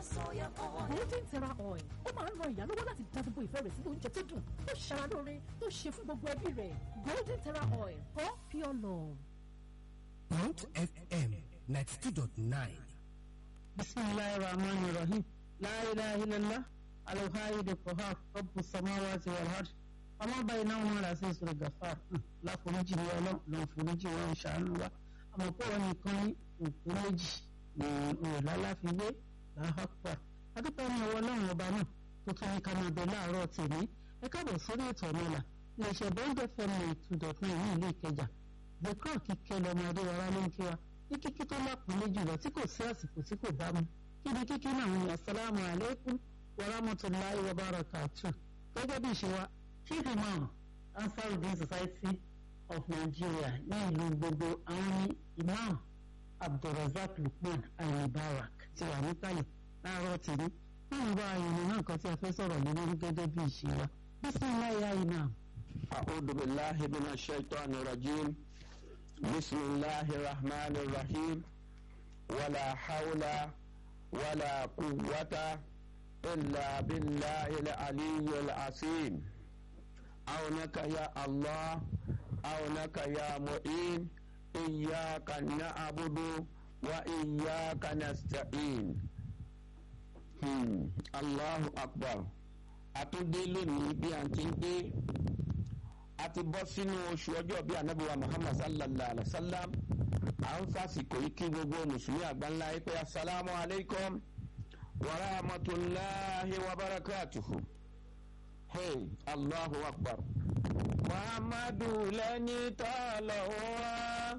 soya oil. golden terra oil ó máa ń ran ìyá lọ́wọ́ láti dá gbogbo ìfẹ́ rẹ̀ sínú oúnjẹ tó dùn tó ṣara lóore tó ṣe fún gbogbo ẹbí rẹ̀ golden terra oil for pure love. Mount FM 92.9. بسم الله الرحمن الرحيم لا إله إلا الله الوحيد القهار رب السماوات والأرض ọmọ báyìí náà wọn rà sí ìṣòro gàfàr láforíjì ní ọlọ́run lọ́n foríjì wọn ṣàánú wa àmọ́ pé wọn nìkan ní òkú méjì ní òòlà láfiwé làhàpà adúpẹ́ ní ọwọ́ ọlọ́run ọba náà tó tún ní ká máa bẹ láàárọ̀ tèmi ẹ káàbọ̀ sórí ètò ọ̀nàlà iléeṣẹ́ bọ́ńdẹ̀ fẹ́mi two dot nine ní ìlú ìkẹjà gbẹ̀kọ́ kíkẹ́ lọ́mọ adéwọlá ló ń kí wa ní kíkí tó lápọ̀lé jùlọ tí kò sí àsìkò tí kò bá mu kí ni kíkí náà ń yàn sálámù alaykum wa rahmatulahi wa barakatuh gẹ́gẹ́ bí ìṣe wa chief imam ansarudin society of nigeria ní ìlú gbogbo àwọn ní imam abdulrasaq lukman alibarak ti wà níkàlẹ̀ láàárọ̀ tèmi náà wá ìrìn náà kan tí a fẹ́ sọ̀rọ̀ lé lórí gẹ́gẹ́ bí ìṣe wa bisimilayi ya imam. أعوذ بالله من الشيطان الرجيم بسم الله الرحمن الرحيم ولا حول ولا قوة إلا بالله العلي العظيم عونك يا الله عونك يا معين إياك نعبد وإياك نستعين hmm. الله أكبر àtúndé lónìí bí a ti ń dé a ti bọ́ sínú oṣù ọjọ́ bíi anabiwa muhammad sallallahu alaihi wa sallam à ń fàsìkò yìí kí gbogbo mùsùlùmí àgbáńlá yìí pé asalaamu alaykum wa rahmatulahi wa barakatuhu hey allahu akbar muhammadu lẹ́ni tọ́lọ̀ wá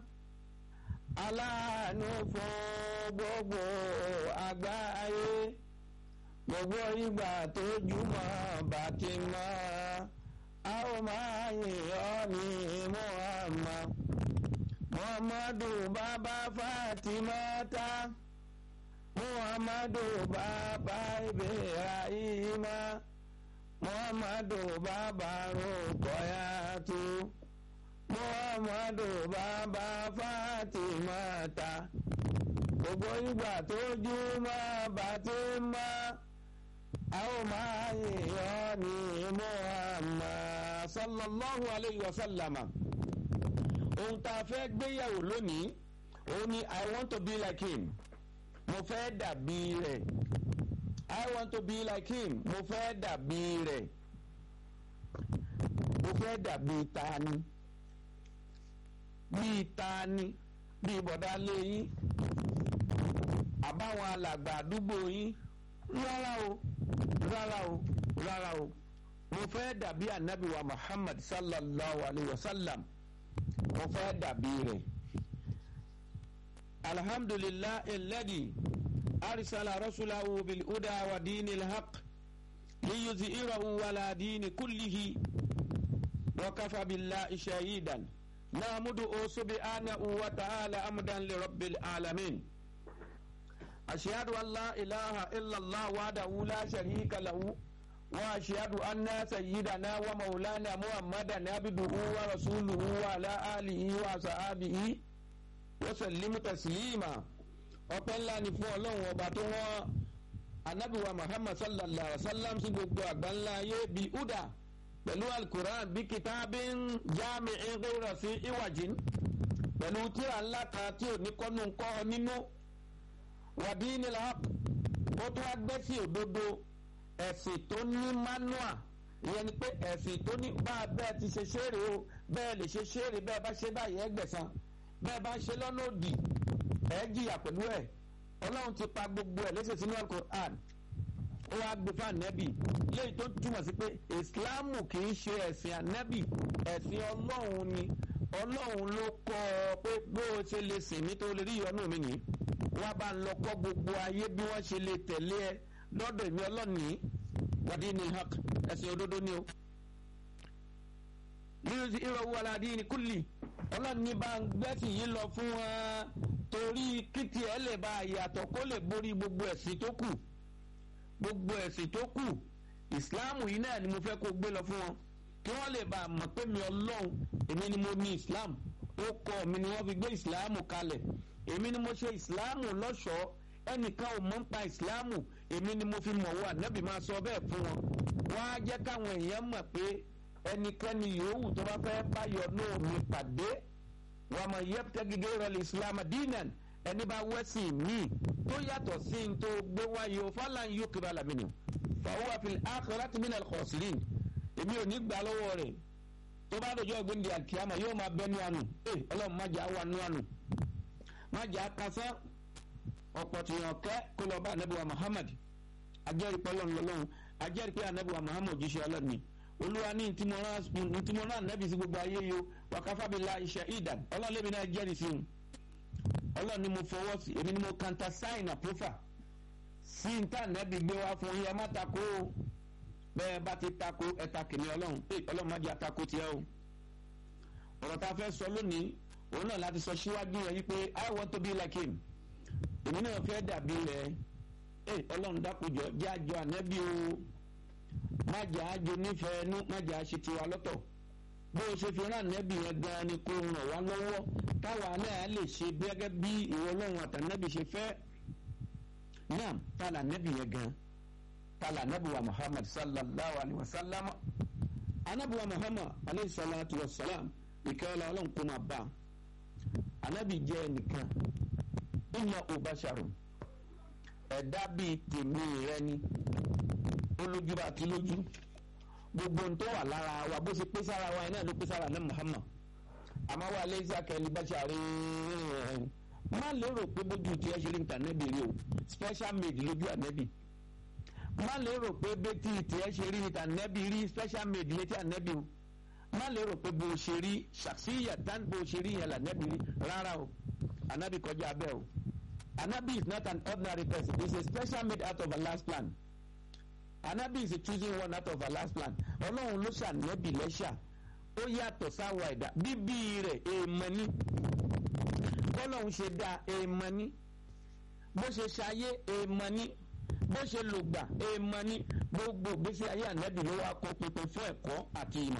aláàánú fún gbogbo àgbáyé gbogbo ìgbà tó jùmọ̀ bá ti mọ́ a ó máa yìn ọ́ ní muhammad muhammadu bàbá fatimata muhammadu bàbá ibrahima muhammadu bàbá rukoyatu muhammadu bàbá fatimata gbogbo ìgbà tó jùmọ̀ bá ti mọ́ a ó máa yìn ọ́ ní muhammad sallallahu alayhi wa sallama ohun tá a fẹ́ gbéyàwó lónìí òun ni i want to be like him mo fẹ́ dàbí rẹ̀ i want to be like him mo fẹ́ dàbí rẹ̀ mo fẹ́ dàbí tani bíi tani bíi bọ̀dá léyìn àbáwọn alàgbà àdúgbò yín rárá o rárá o rárá o mo fẹ́ dàbí anabi wa muhammad sallallahu alayhi wa sallam mo fẹ́ dàbí rẹ̀ alhamdulillah alladhi arsala rasulahu bil huda wa dini alhaq liyuzhirahu ala dini kullihi wa kafa billahi shahidan nahmudu subhanahu wa ta'ala amdan li rabbil alamin أشهد أن لا إله إلا الله وحده لا شريك له وأشهد أن سيدنا ومولانا محمدا عبده ورسوله وعلى آله وصحبه وسلم تسليما ọpẹ́ ńlá ni fún ọlọ́run ọba tó wọ́n anábìwá muhammad sallallahu alaihi wa sallam sí gbogbo àgbáńlá ayé bí uda pẹ̀lú alukuran bí kitabin jami ìrora sí ìwàjìn pẹ̀lú tíra ńlá kan tí ò ní kọ́nu kọ́ nínú wàdíní làáp ó tún wá gbé sí òdodo ẹ̀sìn tó ní manua ìyẹn ni pé ẹ̀sìn tó ní bá a bẹ́ẹ̀ ti ṣe ṣeré o bẹ́ẹ̀ lè ṣe ṣeré bẹ́ẹ̀ bá ṣe báyìí ẹ gbẹ̀san bẹ́ẹ̀ bá ṣe lọ́nà òdì ẹ jìyà pẹ̀lú ẹ̀ ọlọ́run ti pa gbogbo ẹ̀ léṣe sínú alukur'an ó wá gbé fún ànẹ́bì léyìí tó túmọ̀ sí pé ìsìláàmù kì í ṣe ẹ̀sìn ànẹ́bì ẹ̀sìn ọlọ́run ni ọlọ́run ló kọ́ ọ pé bó o ṣe lè sìn mí tó lè rí ìyọnú mi nìyí wọ́n bá ń lọ kọ́ gbogbo ayé bí wọ́n ṣe lè tẹ̀lé ẹ lọ́dọ̀ èmi ọlọ́ọ̀ni wàdí ni hak ẹ̀sìn òdodo ni o. lílùsí ìrọ̀wù aládìí ni kúlì ọlọ́ọ̀ni bá ń gbẹ́sìn yìí lọ fún wọn torí kìtì ẹ̀ lè bá yàtọ̀ kó lè borí gbogbo ẹ̀sìn tó kù gbogbo ẹ̀sìn tó kù ìsìláàmù yìí náà ni mo fẹ́ kó gbé lọ fún wọn kí wọ́n lè bá a mọ̀ pé mi ọlọ́run èmi ni mo ní islam ó kọ́ mi ni wọ́n fi gbé ìsìláàmù kalẹ̀ èmi ni mo ṣe ìsìláàmù lọ́ṣọ̀ọ́ ẹnìkan ò mọ̀ ń pa ìsìláàmù èmi ni mo fi mọ̀ wọ́n ànábì máa sọ bẹ́ẹ̀ fún wọn wọ́n á jẹ́ káwọn èèyàn mọ̀ pé ẹnikẹ́ni yòówù tó bá fẹ́ báyọ̀ náà mi pàdé wọ́n mọ̀ yẹ́pútẹ́ gígé rẹ̀ ìsìláàmù dínan ẹni bá wẹ́sìn míì tó yàtọ̀ sí ní tó gbé wáyé o fàlàn yóò kébà làmìnì fàwọn àfihàn akhirati minal khasirin èmi ò ní gbà lọ́wọ́ rẹ̀ tó bá dọjọ́ ìgbéǹde àkíyàmà yóò máa bẹ́ ní àánú ẹ ọlọ́run má jà wà ní àánú má jà kásán ọ̀pọ̀ tìyàn kẹ́ kó lọ bá anabiwa muhammad ajẹ́rìí pé ọlọ́run lọ́lọ́run ajẹ́rìí pé anabiwa muhammad jíṣẹ́ ọlọ́run ni olúwa ní ntìmọ̀ náà nẹ́bí sí gbogbo ayé yo wàkàfàbílà iṣẹ́ ìdàn ọlọ́run lèmi náà jẹ́rìí sí un ọlọ́run ni mo fọwọ́ sí èmi ni mo kanta sign approval sí ntá nẹ́bí gbé wá fún yẹn má takò ó bẹ́ẹ̀ bá ti takò ẹ̀ta kìnìún ọlọ́run pé ọlọ́run má jẹ́ àtakò tiẹ̀ o ọ̀rọ̀ tá a fẹ́ sọ lónìí òun náà láti sọ síwájú yẹn wípé i want to be like him èmi náà fẹ́ dàbí rẹ̀ ẹ ọlọ́run dákújọ jẹ́ àjọ ànẹ́bí o má jẹ́ àjọ nífẹ̀ẹ́ nú má jẹ́ àṣẹ tiwa lọ́tọ̀ bó o ṣe fi rán ànẹ́bí yẹn gan ni kó ràn wá lọ́wọ́ táwa náà lè ṣe gẹ́gẹ́ bí ìwọ ọlọ́run àtànẹ́bí ṣe fẹ́ náà tá là ànẹ́bí yẹn gan tá là ànẹ́bí wa muhammad sallallahu alayhi wa sallam ànẹ́bí wa muhammad alayhi salatu wa salam ìkẹ́ ọlá ọlọ́run kó máa bá ànẹ́bí jẹ́ ẹnìkan ìmọ̀ òbáṣàrò ẹ̀dá bíi tèmi rẹ ni ó lójú bá ti lójú gbogbo ohun tó wà lára wa bó ṣe pé sára wa iná ló pé sára ní Muhammad àmọ́ wa lè ṣàkẹ́lì báṣàrí má lérò pé bójú tí ẹ ṣe rí nǹkan nẹ́bì rí o special made lójú ànẹ́bì má lérò pé bẹ́tì tí ẹ ṣe rí nǹkan nẹ́bì rí special made létí ànẹ́bì o má lérò pé bó ṣe rí ṣàṣìyà tán bó ṣe rí yẹn lànẹ́bì rí rárá o anabi kọjá abẹ́ o anabi is not an ordinary person he is a special made out of Allah's plan anabi is a choosing one out of Allah's plan ọlọ́run ló ṣànẹ́bì lẹ́ṣà ó yàtọ̀ sáwọ ẹ̀dá bíbí rẹ̀ èèmọ̀ ni bọ́lọ́run ṣe dá èèmọ̀ ni bó ṣe ṣayé èèmọ̀ ni bó ṣe lògbà èèmọ̀ ni gbogbo gbèsè ayé anabi ló wá kó pínpín fún ẹ̀kọ́ àti ìmọ̀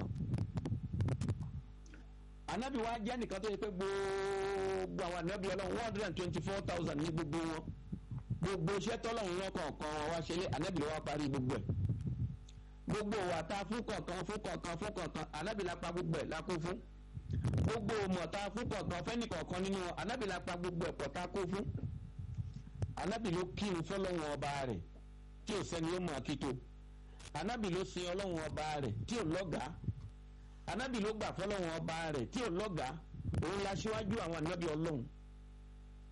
anabi wa jẹ́ nìkan tó yẹ pé gbogbo àwọn anabi ọlọ́run one hundred and twenty four thousand ní gbogbo wọn gbogbo iṣẹ́ tọ́lọ́run wọn kọ̀ọ̀kan wọn wá ṣẹlẹ̀ anabi ló wá parí gbogbo ẹ̀ gbogbo wa ta fún kọ̀ọ̀kan fún kọ̀ọ̀kan fún kọ̀ọ̀kan anabi la pa gbogbo ẹ̀ la kó fún gbogbo mọ̀ ta fún kọ̀ọ̀kan fẹ́ni kọ̀ọ̀kan nínú wọn anabi la pa gbogbo ẹ̀ pọ̀ ta kó fún anabi ló kírun fọlọ́run ọba rẹ̀ tí ò sẹ́ni ó mọ̀ àkító anabi ló sin ọlọ́run ọba rẹ̀ tí ò lọ́gàá anabi ló gbà fọlọ́run ọba rẹ̀ tí ò lọ́gàá òun la ṣíwájú àwọn anabi ọlọ́run